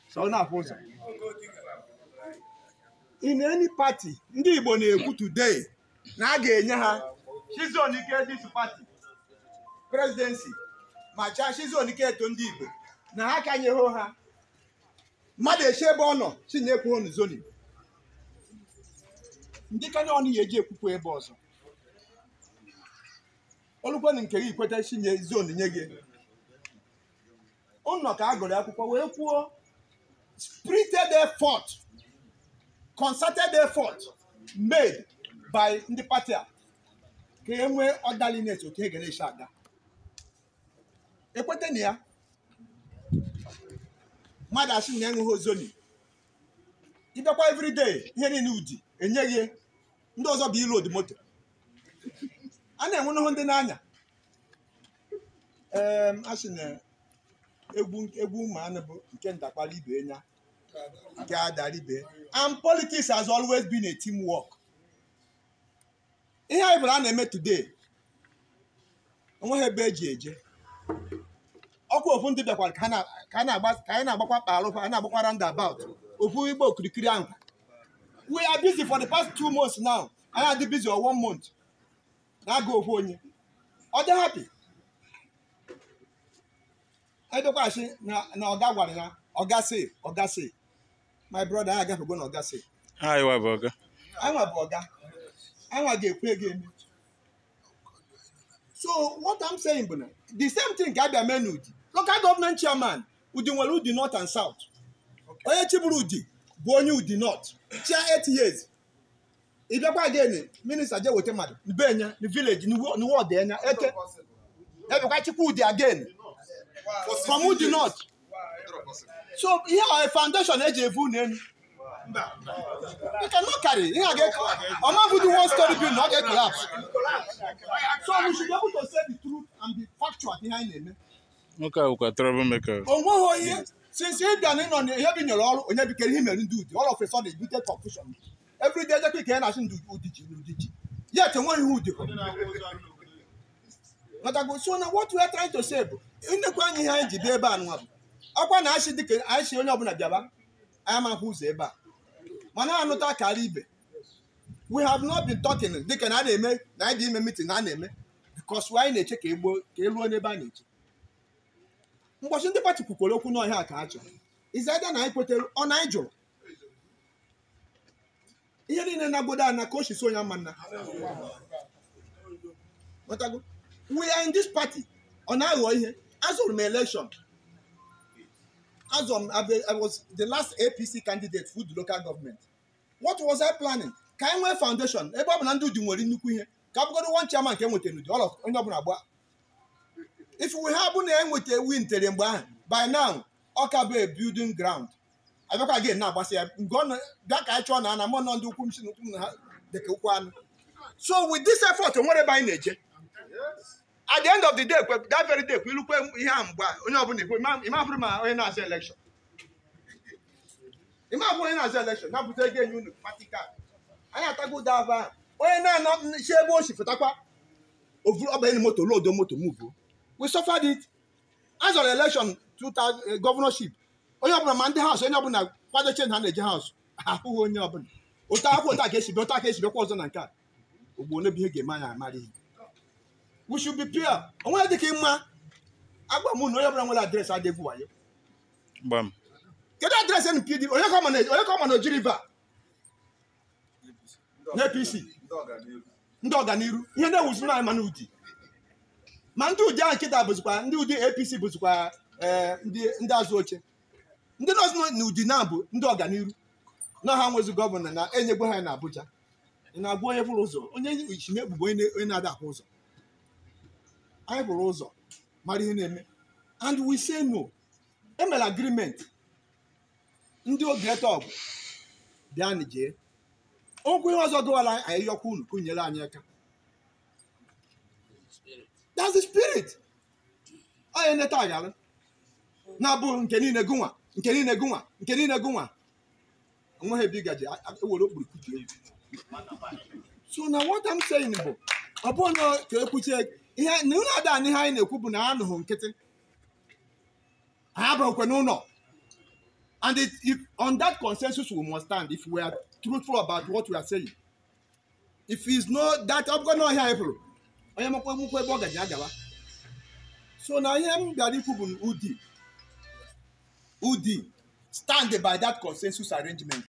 so ọ na-afụ ụzọ in any party ndị Igbo na-ekwu today na a ga-enye ha chizon ike dis party presidency ma chaa chizon ike eto ndị Igbo na ha kanyeghị ha mmadụ eche ebe ọ nọ si na ekwu onu zoni ndị kanye ọnụ ya eji ekwukwu ebe ọzọ olukwenụ nke gị kweta si nye zon nye gị ụnọ ka a gụrụ akwụkwọ wee kwuo spirited effort concerted effort made by ndị pati a ka e nwee ọdalinet otu e ga-esi aga ekweta na ya mmadụ asị na enweghị ozoni ịbịakwa everyday ihe niile udi enye gị ndị ọzọ bụ ilu odi moto a na-enwe n'ụhụ ndị n'anya ee a sị na egwu egwu ụmụ anụ bụ nke ndakwala ibe nya nke adara ibe and politics has always been a team work ihe anyị bụrụ a na-eme today onweghị ebe eji eje ọkwa ofu ndị bịakwara ka ha na- ka a na-agba ka anyị na-agbakwa kparụfa a na-agbakwa roundabout ofu igbo okirikiri ahụ we are busy for the past two months now anyị adị busy or one month na-aga ofu onye ọ dị happy edokwachi na na ọga gwara ya ọga say ọga say my brother anyị agafego na ọga say Hi, Waboga. anwa bụ ọga anwa ga-ekwe ego eme so what I'm saying bụ na the same thing ka abịa mee n'udi local government chairman udi nwere udi north and south onye chiburu udi bụ onye udi north chia 8 years ị bịakwa again minista je weta mmadụ benye na village n'wọd enya eke ebekwa chikwa udi again from udi north so ihe a foundation eji evu unu enu you cannot carry ihe a ga ọma do one story building ọ ga-collapse so we should be able to say the truth and be factual ihe anyị na-eme Nwoke a bụkwa troublemaker. o nweghị onye since ị bịa na ịnọ na ihe bi nyere ọrụ onye bikere ihe mere ndị udi all of a sudden bute confusion every day ejekwa ike ya na-asị ndị udi ji n'udi ji yet enweghị ihe udi Matago so na what we are trying to say bụ nnekwu anyị ihe anyị ji bịa ebe a nwa bụ ọkwa na achị dịka anyị si onye ọbụla bịaba anyị amahụ ụzọ ebe a mana anụta akara ibe we have not been talking dịka na a na-eme na anyị dị ime meeting na a na-eme because anyị na-eche ka egbo ka eruo n'ebe a na-eche mgbọchị ndị pati kwukwere okwu n'ọhịa ka a chọrọ izaida na anyị kwetere ọ na anyị jụrụ ihe niile na-agbodo ana ka o si so onye ama nna Ghọtago? we are in this party ọ na-aghọ ihe azụrụ m election azụrụ m abe- I was the last APC candidate for the local government what was I planning ka anyị nwee foundation ebe ọ bụ na ndị udi nwere nnukwu ihe ka ọ bụgodo one chairman ka e nwetara n'udi all of onye ọbụla gba if we ha bụ na enweta wintere mgbe ahụ by now ọ ka bụ a building ground abịakwa again na-agbasa ya nke ọ na- bịa ka anyị chọọ na ana mụ nọ ndị ukwu m si n'ukwu m na ha dịka ụkwụ anụ so with this effort o nwere ebe anyị na-eje at the end of the day kwe that very day kwe ilukwe ihe a mgbe a, onye ọbụla ekwe ima- ima bụrụ ma onye na-azụ election ima bụrụ onye na-azụ election na-abụta ego enye unu party card anyị atago ụda ava ahụ onye na-anọ si ebe o si pụtakwa ovuru ọbanye moto lodo moto muvuo we suffered it azọrọ election 2000 eh, governorship onye ọbụla ma ndị haus onye ọbụla kwadoche na ha na-eje haus ahụghị onye ọbụla otu akwụkwọ otu a ka esi bịa otu a ka esi bịakwa ọzọ na nke a ogbo n'ebe ihe ga-eme anyị amara ihe we should be pure onwe dịka ịma agba m na onye ọbụla nwere adreesị adịgwu wayo Gbam. kedu adreesị nụ pdp onye ka ọ ma na- onye ka ọ ma na oji river na apc ndị ọganiru ihe na-ewuzi na ma n'udi ma ndị ụdị ahụ nkịta bụzikwa ndị ụdị apc bụzikwa eh, ndị ndị azụ oche ndị nọọsụ nọ n'ụdị na bụ ndị ọganiru na ha nwezi gọvanọ na enyegwe ha na abuja ị na-agwa onye bụrụ ụzọ onye ichi na-egbugbo onye na- onye na-ada ahụ ụzọ anyị bụrụ ụzọ mara ihe na-eme and we say no emere agreement ndị oge ọgụ bịa jee okwu ihe ọzọ dụwara anyị yọkwa unu ka unu nyere anyị aka that's the spirit onye neta aghara na-abụ nke niile gụnwa nke niile gụnwa nke niile gụnwa nweghị ebe ị gaji a- a- ewere okpuru kutuo ya so na what I'm saying bụ ọ bụrụ na ka ekwuchie ihe na ụlọ ada anyị ihe anyị na-ekwu bụ na ha anụghị nkịtị ha abụghịkwa n'ụlọ and it, if on that consensus we must stand if we are truthful about what we are saying if it's no that ọ bụgo na ọhịa ịpụrụ onye makwa emukwa ebe ọ gaji agawa so na ihe m bịara ikwu bụ na udi udi stand by that consensus arrangement